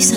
kabisa.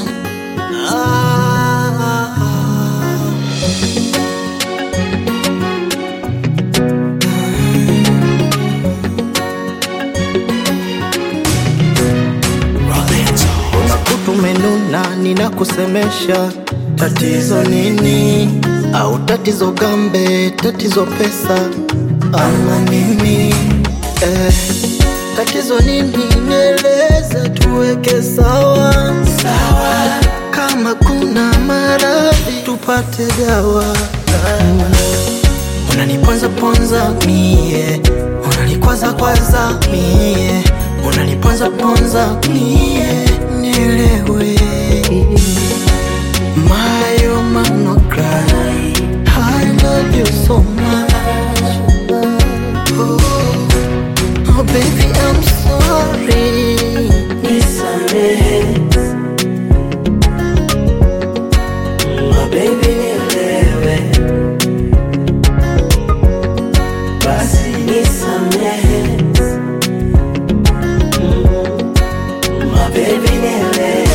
Tumenuna, ninakusemesha tatizo nini? Au tatizo gambe, tatizo pesa ama nini? Eh, tatizo nini? Nieleze tuweke sawa sawa, kama kuna maradhi tupate dawa. Mm. Unaniponza ponza mie, unanikwaza kwaza mie, unaniponza ponza mie, nielewe My oh man no cry, I love you so much. Oh, oh baby I'm sorry. Nisamehe, my baby nielewe, basi nisamehe, Mm, my baby nielewe.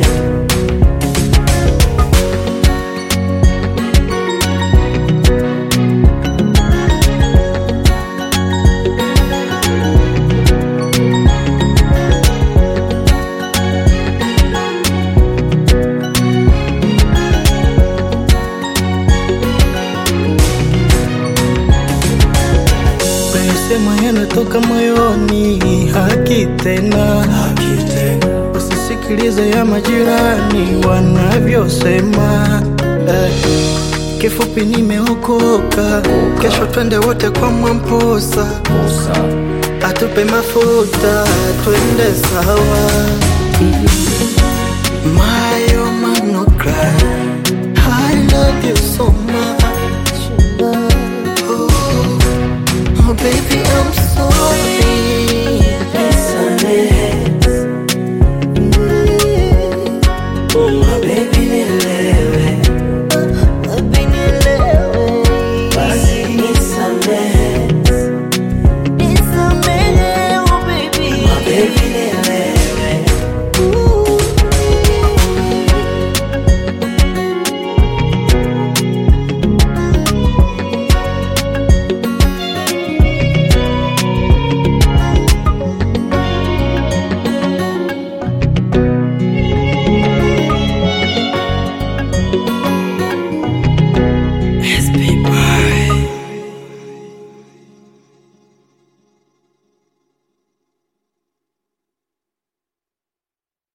Sema yanatoka moyoni, haki tena, usisikilize ya majirani wanavyosema. Eh, kifupi nimeokoka, kesho twende wote kwa Mwamposa, atupe mafuta twende sawa. My oh man no cry, I love you so